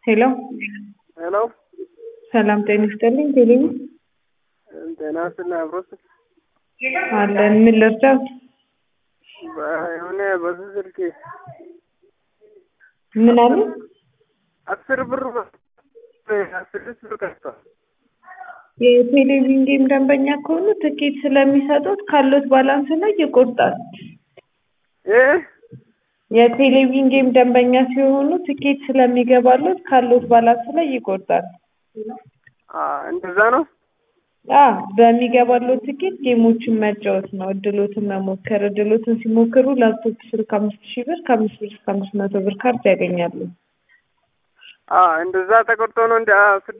ሄሎ ሄሎ ሰላም ጤና ይስጥልኝ። ቴሌቪ ጤና ይስጥልኝ። አብሮት አለን። ምን ልርዳት? የሆነ በዚህ ስልክ ምን አሉ? አስር ብር ስድስት ብር ቀርቷል። የቴሌቪዥን ጌም ደንበኛ ከሆኑ ትኬት ስለሚሰጡት ካሉት ባላንስ ላይ ይቆርጣል። ይህ የቴሌቪዥን ጌም ደንበኛ ሲሆኑ ትኬት ስለሚገባሉት ካሉት ባላንስ ላይ ይቆርጣል። እንደዛ ነው። አ በሚገባሉት ትኬት ጌሞችን መጫወት ነው። እድሎትን መሞከር። እድሎትን ሲሞክሩ ላፕቶፕ ስልክ አምስት ሺህ ብር ከአምስት ብር እስከ አምስት መቶ ብር ካርድ ያገኛሉ። እንደዛ ተቆርጦ ነው እንደ